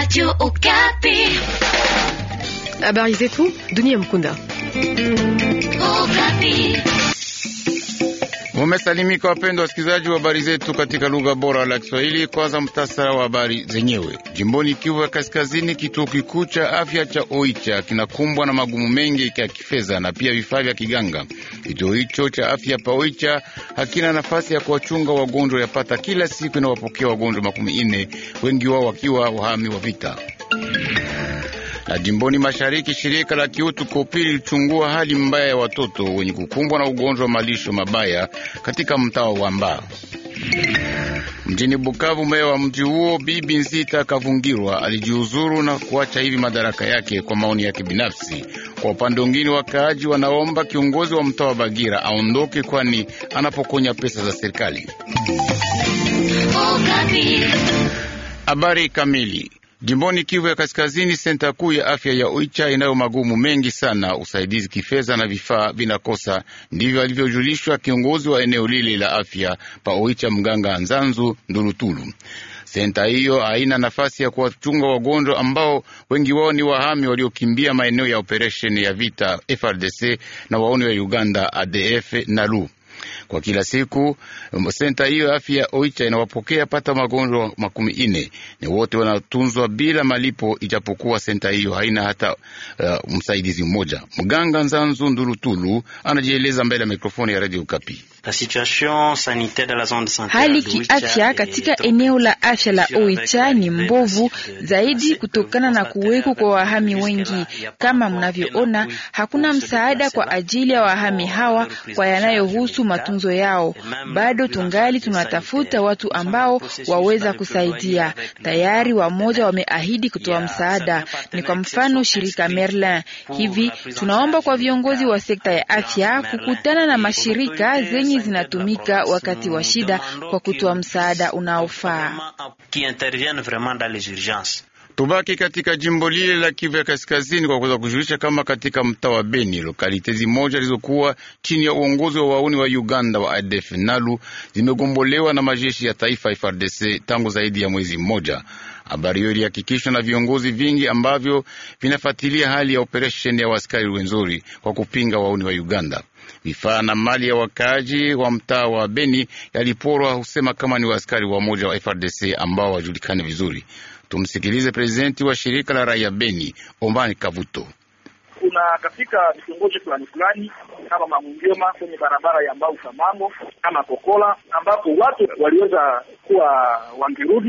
Radio Okapi. Habari zetu dunia mkunda. Okapi. Mumesalimika wapendwa wasikilizaji wa habari zetu katika lugha bora la Kiswahili. Kwanza mtasara wa habari zenyewe. Jimboni Kivu ya Kaskazini, kituo kikuu cha afya cha Oicha kinakumbwa na magumu mengi ya kifedha na pia vifaa vya kiganga. Kituo hicho cha afya pa Oicha hakina nafasi ya kuwachunga wagonjwa yapata kila siku inawapokea wagonjwa makumi ine, wengi wao wakiwa wahami wa vita na jimboni mashariki, shirika la kiutu Kopi lilichungua hali mbaya ya watoto wenye kukumbwa na ugonjwa wa malisho mabaya katika mtaa wa Mbao mjini Bukavu. Meya wa mji huo Bibi Nzita Kavungirwa alijiuzuru na kuacha hivi madaraka yake kwa maoni yake binafsi. Kwa upande mwingine, wakaaji wanaomba kiongozi wa mtaa wa Bagira aondoke, kwani anapokonya pesa za serikali. Okapi. Habari kamili Jimboni Kivu ya Kaskazini, senta kuu ya afya ya Oicha inayo magumu mengi sana. Usaidizi kifedha na vifaa vinakosa, ndivyo alivyojulishwa kiongozi wa eneo lile la afya pa Oicha, mganga Nzanzu Ndulutulu. Senta hiyo haina nafasi ya kuwachunga wagonjwa ambao wengi wao ni wahami waliokimbia maeneo ya operesheni ya vita FRDC na waoni wa Uganda ADF na LU kwa kila siku senta hiyo afya ya Oicha inawapokea pata magonjwa makumi ine ni wote wanatunzwa bila malipo, ijapokuwa senta hiyo haina hata uh, msaidizi mmoja. Mganga Nzanzu Ndulutulu anajieleza mbele ya mikrofoni ya Radio Kapi. Hali kiafya katika eneo la afya la Oicha ni mbovu zaidi kutokana na kuweko kwa wahami wengi. Kama mnavyoona, hakuna msaada kwa ajili ya wahami hawa kwa yanayohusu matunzo yao. Bado tungali tunatafuta watu ambao waweza kusaidia. Tayari wamoja wameahidi kutoa msaada, ni kwa mfano shirika Merlin. Hivi tunaomba kwa viongozi wa sekta ya afya kukutana na mashirika zenye zinatumika wakati wa shida kwa kutoa msaada unaofaa. Tubaki katika jimbo lile la Kivu ya Kaskazini kwa kuweza kujulisha kama katika mtaa wa Beni lokalite zimoja zilizokuwa chini ya uongozi wa wauni wa Uganda wa ADF Nalu zimegombolewa na majeshi ya taifa FARDC tangu zaidi ya mwezi mmoja. Habari hiyo ilihakikishwa na viongozi vingi ambavyo vinafuatilia hali ya operesheni ya waskari Rwenzori kwa kupinga wauni wa Uganda. Vifaa na mali ya wakaaji wa mtaa wa Beni yaliporwa, husema kama ni waaskari wa moja wa FRDC ambao wajulikane vizuri. Tumsikilize prezidenti wa shirika la raia Beni, Omani Kavuto. Kuna katika vitongoji fulani fulani kama Mamungema kwenye barabara ya Mbau Samango kama Kokola, ambapo watu waliweza kuwa wangerudi,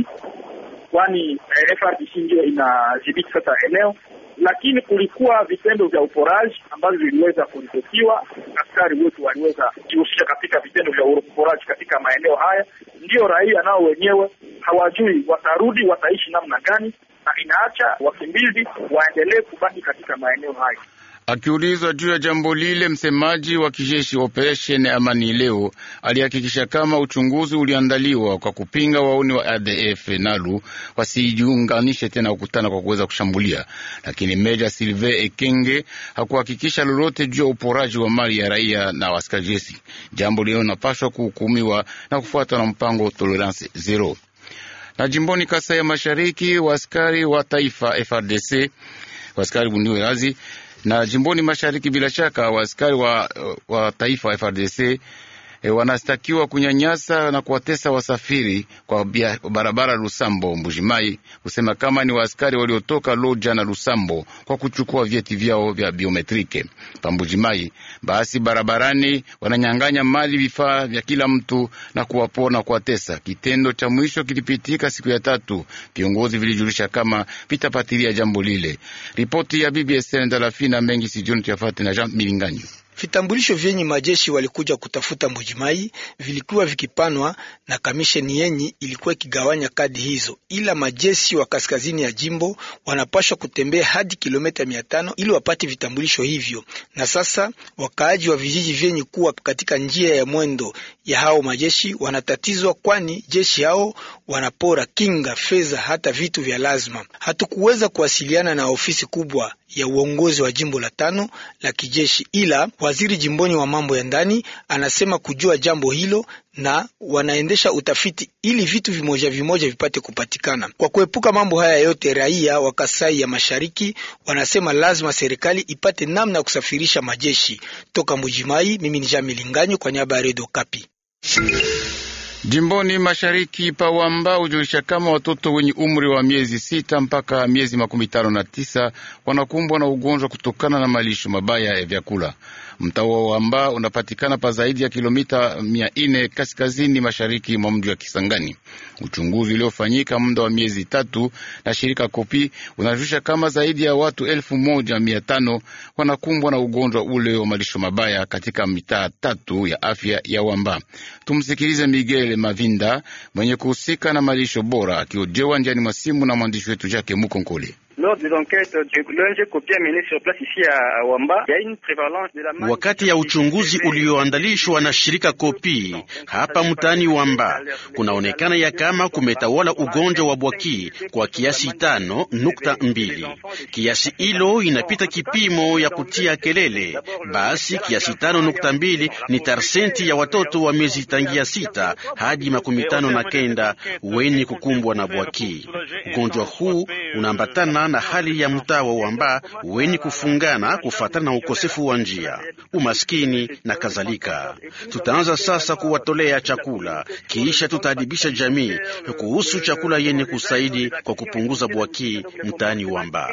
kwani eh, FRDC ndio inadhibiti sasa eneo lakini kulikuwa vitendo vya uporaji ambavyo viliweza kuripotiwa. Askari wetu waliweza kujihusisha katika vitendo vya uporaji katika maeneo haya. Ndiyo raia nao wenyewe hawajui watarudi wataishi namna gani, na inaacha wakimbizi waendelee kubaki katika maeneo hayo. Akiulizwa juu ya jambo lile, msemaji wa kijeshi operesheni Amani leo alihakikisha kama uchunguzi uliandaliwa kwa kupinga wauni wa ADF Nalu wasijiunganishe tena kukutana kwa kuweza kushambulia, lakini Meja Silve Ekenge hakuhakikisha lolote juu ya uporaji wa mali ya raia na askari jeshi, jambo lilo napashwa kuhukumiwa na kufuatwa na mpango tolerance zero. Na jimboni Kasai ya Mashariki, waaskari wa taifa FRDC waaskari bundiwe razi na jimboni mashariki bila shaka waaskari wa, wa taifa wa FRDC e, wanastakiwa kunyanyasa na kuwatesa wasafiri kwa bia, barabara Lusambo Mbujimai, kusema kama ni waaskari waliotoka Loja na Lusambo kwa kuchukua vyeti vyao vya biometrike pa Mbujimai. Basi barabarani wananyang'anya mali, vifaa vya kila mtu na kuwapona, kuwatesa. Kitendo cha mwisho kilipitika siku ya tatu. Viongozi vilijulisha kama vitapatilia jambo lile. Ripoti ya BBS Ndalafina mengi sijoni tuyafate na Jean Milinganyo. Vitambulisho vyenye majeshi walikuja kutafuta Mbujimai vilikuwa vikipanwa na kamisheni yenye ilikuwa ikigawanya kadi hizo, ila majeshi wa kaskazini ya jimbo wanapashwa kutembea hadi kilomita mia tano ili wapate vitambulisho hivyo. Na sasa wakaaji wa vijiji vyenye kuwa katika njia ya mwendo ya hao majeshi wanatatizwa, kwani jeshi hao wanapora kinga, fedha, hata vitu vya lazima. Hatukuweza kuwasiliana na ofisi kubwa ya uongozi wa jimbo la tano la kijeshi, ila waziri jimboni wa mambo ya ndani anasema kujua jambo hilo na wanaendesha utafiti ili vitu vimoja vimoja vipate kupatikana. Kwa kuepuka mambo haya yote, raia wa Kasai ya Mashariki wanasema lazima serikali ipate namna ya kusafirisha majeshi toka Mujimai. Mimi ni Jami Linganyo kwa niaba ya Redio Kapi. Jimboni mashariki Pawamba hujulisha kama watoto wenye umri wa miezi sita mpaka miezi makumi tano na tisa wanakumbwa na ugonjwa kutokana na malisho mabaya ya vyakula. Mtaa wa Wamba unapatikana pa zaidi ya kilomita mia nne kaskazini mashariki mwa mji wa Kisangani. Uchunguzi uliofanyika muda wa miezi tatu na shirika Kopi unajulisha kama zaidi ya watu elfu moja mia tano wanakumbwa na ugonjwa ule wa malisho mabaya katika mitaa tatu ya afya ya Wamba. Tumsikilize Miguel Mavinda mwenye kuhusika na malisho bora akiojewa njiani mwa simu na mwandishi wetu Jake Mukonkole. Wakati ya uchunguzi ulioandalishwa na shirika Kopi hapa mtaani Wamba, kunaonekana ya kama kumetawala ugonjwa wa bwaki kwa kiasi tano nukta mbili. Kiasi hilo inapita kipimo ya kutia kelele. Basi kiasi tano nukta mbili ni tarsenti ya watoto wa miezi tangia sita hadi makumi tano na kenda wenye kukumbwa na bwaki. Ugonjwa huu unaambatana na hali ya mtaa wa Wamba wenye kufungana kufatana na ukosefu wa njia, umaskini na kadhalika. Tutaanza sasa kuwatolea chakula, kisha tutaadibisha jamii kuhusu chakula yenye kusaidi kwa kupunguza bwaki mtaani Wamba.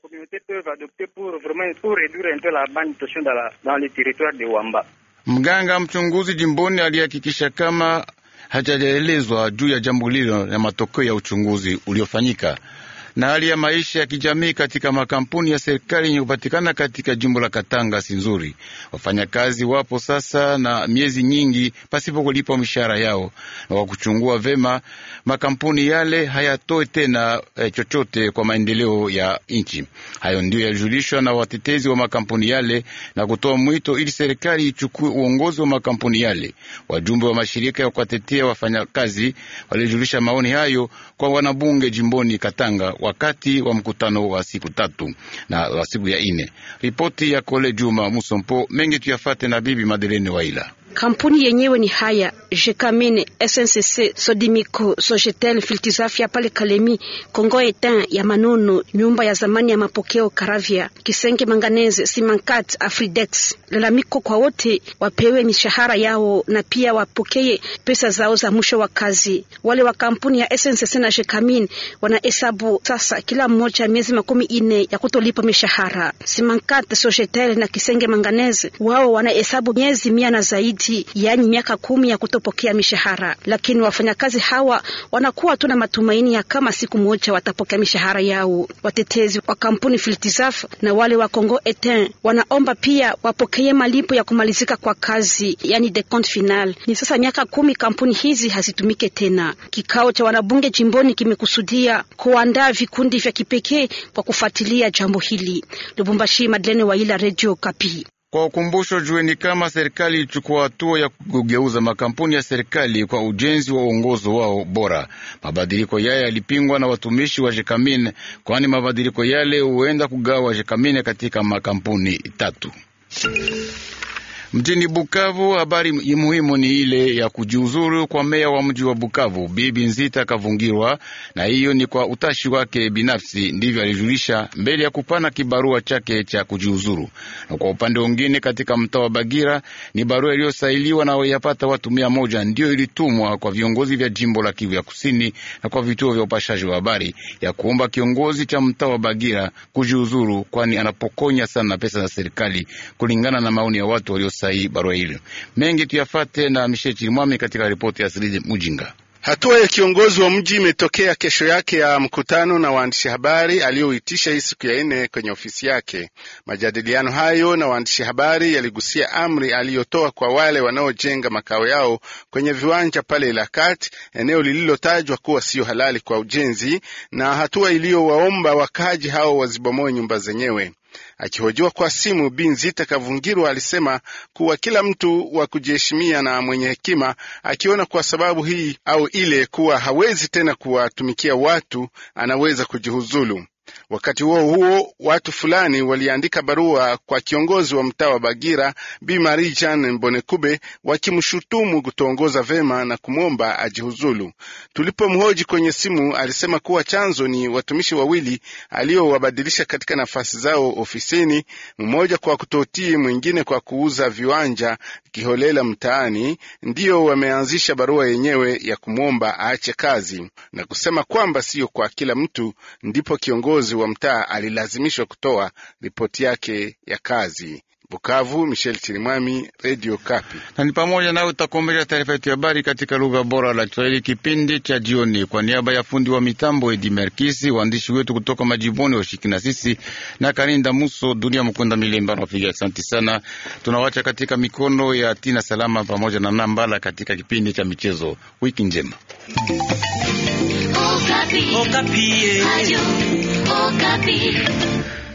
Mganga mchunguzi jimboni alihakikisha kama hajaelezwa juu ya jambo hilo na matokeo ya uchunguzi uliofanyika na hali ya maisha ya kijamii katika makampuni ya serikali yenye kupatikana katika jimbo la Katanga si nzuri. Wafanyakazi wapo sasa na miezi nyingi pasipo kulipwa mishahara yao, na kwa kuchungua vema makampuni yale hayatoe tena eh, chochote kwa maendeleo ya nchi. Hayo ndio yalijulishwa na watetezi wa makampuni yale na kutoa mwito ili serikali ichukue uongozi wa makampuni yale. Wajumbe wa mashirika ya kuwatetea wafanyakazi walijulisha maoni hayo kwa wanabunge jimboni Katanga wakati wa mkutano wa siku tatu na wa siku ya ine. Ripoti ya Kole Juma Musompo mengi tuyafate na bibi Madelene Waila. Kampuni yenyewe ni haya Jekamine, SNCC, Sodimiko, Sogetel, Filtizafia pale Kalemi, Kongo Etin ya Manono, nyumba ya zamani ya mapokeo Karavia, Kisenge Manganese, Simankat, Afridex. Lalamiko kwa wote wapewe mishahara yao na pia wapokee pesa zao za mwisho wa kazi. Wale wa kampuni ya SNCC na Jekamine wanahesabu sasa kila mmoja miezi makumi ine ya kutolipa mishahara. Simankat, Sogetel na Kisenge Manganese wao wanahesabu miezi mia na zaidi yaani miaka kumi ya kutopokea mishahara, lakini wafanyakazi hawa wanakuwa tu na matumaini ya kama siku moja watapokea mishahara yao. Watetezi wa kampuni Filtizaf na wale wa Congo Etin wanaomba pia wapokee malipo ya kumalizika kwa kazi, yani decompte final. Ni sasa miaka kumi kampuni hizi hazitumike tena. Kikao cha wanabunge jimboni kimekusudia kuandaa vikundi vya kipekee kwa kufuatilia jambo hili. Lubumbashi, Madlene Waila, Radio Kapi. Kwa ukumbusho, jueni kama serikali ilichukua hatua ya kugeuza makampuni ya serikali kwa ujenzi wa uongozo wao bora. Mabadiliko yale yalipingwa na watumishi wa Jekamine, kwani mabadiliko yale huenda kugawa Jekamine katika makampuni tatu. Mjini Bukavu, habari muhimu ni ile ya kujiuzuru kwa meya wa mji wa Bukavu, Bibi Nzita Kavungirwa, na hiyo ni kwa utashi wake binafsi, ndivyo alijulisha mbele ya kupana kibarua chake cha kujiuzuru. Na kwa upande mwingine, katika mtaa wa Bagira ni barua iliyosailiwa na yapata watu mia moja ndiyo ilitumwa kwa viongozi vya jimbo la Kivu ya Kusini na kwa vituo vya upashaji wa habari ya kuomba kiongozi cha mtaa wa Bagira kujiuzuru, kwani anapokonya sana pesa za serikali, kulingana na maoni ya watu walio sahihi barua hilo. Mengi tuyafate na Michel Chirimwami katika ripoti ya Siridi Mujinga. Hatua ya kiongozi wa mji imetokea kesho yake ya mkutano na waandishi habari aliyoitisha hii siku ya nne kwenye ofisi yake. Majadiliano hayo na waandishi habari yaligusia amri aliyotoa kwa wale wanaojenga makao yao kwenye viwanja pale Ilakat, eneo lililotajwa kuwa siyo halali kwa ujenzi, na hatua iliyowaomba wakaji hao wazibomoe nyumba zenyewe. Akihojiwa kwa simu, Bi Nzita Kavungirwa alisema kuwa kila mtu wa kujiheshimia na mwenye hekima akiona kwa sababu hii au ile kuwa hawezi tena kuwatumikia watu, anaweza kujihuzulu. Wakati huo huo, watu fulani waliandika barua kwa kiongozi wa mtaa wa Bagira Bi Marie Jeanne Mbonekube wakimshutumu kutoongoza vema na kumwomba ajihuzulu. Tulipomhoji kwenye simu, alisema kuwa chanzo ni watumishi wawili aliowabadilisha katika nafasi zao ofisini, mmoja kwa kutotii, mwingine kwa kuuza viwanja kiholela mtaani, ndiyo wameanzisha barua yenyewe ya kumwomba aache kazi na kusema kwamba siyo kwa kila mtu. Ndipo kiongozi wa mtaa alilazimishwa kutoa ripoti yake ya kazi. Bukavu, Michel Chirimwami, Radio Kapi. Na ni pamoja nawe utakombesha taarifa yetu ya habari katika lugha bora la Kiswahili kipindi cha jioni. Kwa niaba ya fundi wa mitambo Edi Merkisi, waandishi wetu kutoka majimboni washiki na sisi na Karinda Muso, Dunia Mkunda Milemba nawapiga asanti sana. Tunawacha katika mikono ya Tina Salama pamoja na Nambala katika kipindi cha michezo. Wiki njema. Okapi. Okapi.